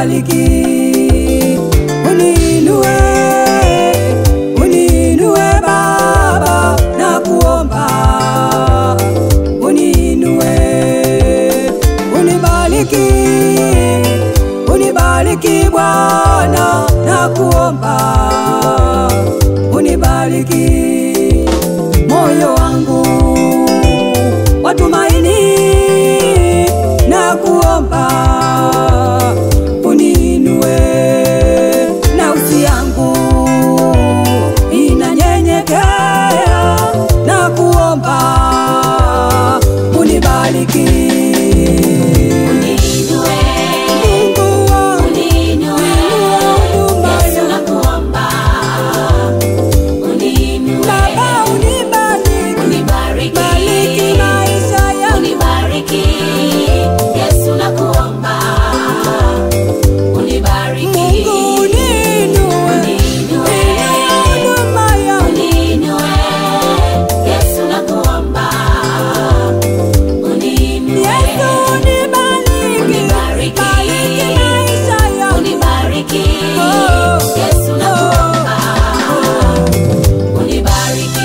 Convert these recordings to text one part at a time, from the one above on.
unibariki, uniinue, uniinue Baba, na kuomba uniinue, unibariki, unibariki Bwana, na kuomba unibariki moyo wangu watumaini na kuomba uniinue, nafsi yangu inanyenyekea na kuomba unibariki. Uniinue, Mungu wangu, uniinue, huduma Yesu yangu. nakuomba. Uniinue, Baba unibariki, unibariki, bariki maisha yangu unibariki, Yesu nakuomba. Unibariki, Mungu uniinue, uniinue, inua huduma yangu uniinue, Yesu nakuomba. Uniinue, Yesu unibariki, Unibariki. bariki maisha yangu. unibariki, Oh, Yesu nakuomba. Unibariki.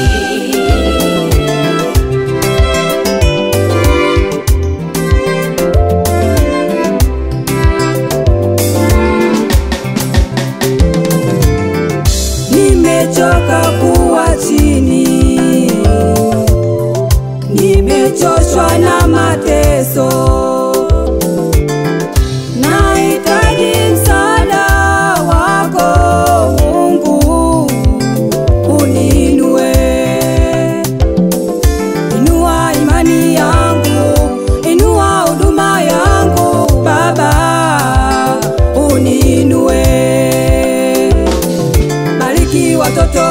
Nimechoka kuwa chini, nimechoshwa na mateso, nahitaji msaada wako Mungu, uniinue, inua imani yangu, inua huduma yangu Baba, uniinue bariki watoto